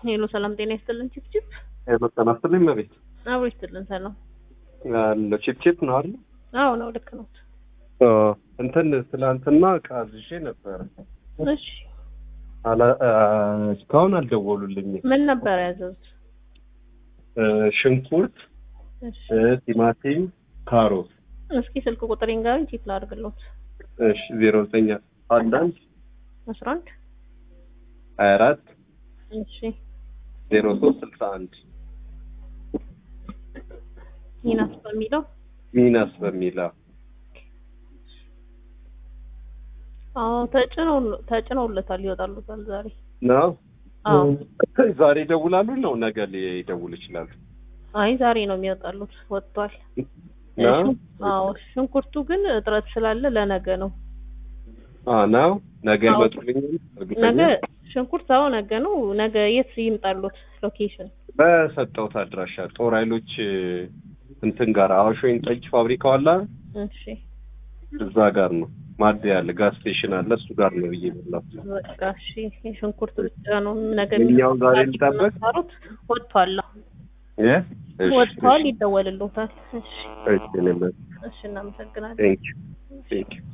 ሄሎ ሰላም ጤና ይስጥልን። ቺፕቺፕ ሄሎ ጤና ይስጥልኝ መቤት አብሮ ይስጥልን። ሰላም አለ ቺፕቺፕ ነው አይደል? አዎ ነው፣ ልክ ነው። እንትን ትላንትና ዕቃ አዝዤ ነበረ። እሺ አላ እስካሁን አልደወሉልኝም። ምን ነበር ያዘዙት? ሽንኩርት፣ እሺ ቲማቲም፣ ካሮት። እስኪ ስልክ ቁጥሬን ጋር ቼክ ላድርግሎት። እሺ ዜሮ ዘጠኝ አንድ አንድ አስራ አንድ ሀያ አራት እሺ ዜሮ ሶስት ስልሳ አንድ ይናስ በሚለው ሚናስ በሚለው አዎ ተጭነው ተጭነውለታል፣ ይወጣሉታል ዛሬ። ነው። አዎ ዛሬ ይደውላሉ ነው ነገ ሊደውል ይችላሉ። አይ ዛሬ ነው የሚወጣሉት፣ ወጥቷል። ነው አዎ ሽንኩርቱ ግን እጥረት ስላለ ለነገ ነው። አ ነው ነገ አዎ። ይመጡልኛል። እርግጠኛ ነገ ሽንኩርት አዎ ነገ ነው። ነገ የት ይምጣሉት? ሎኬሽን በሰጠሁት አድራሻ ጦር ኃይሎች እንትን ጋር አዋሽ ወይን ጠጅ ፋብሪካው አለ አይደል? እሺ እዛ ጋር ነው ማደያ አለ፣ ጋዝ ስቴሽን አለ። እሱ ጋር ነው ብዬ በላት። በቃ እሺ። የሽንኩርት ብቻ ነው ነገ የኛው ዛሬ ልጠበቅ? የሚሰሩት ወጥቷል። እ እሺ ወጥቷል፣ ይደወልልዎታል። እሺ እሺ እኔ እሺ፣ እናመሰግናለን። ቴንክ ዩ ቴንክ ዩ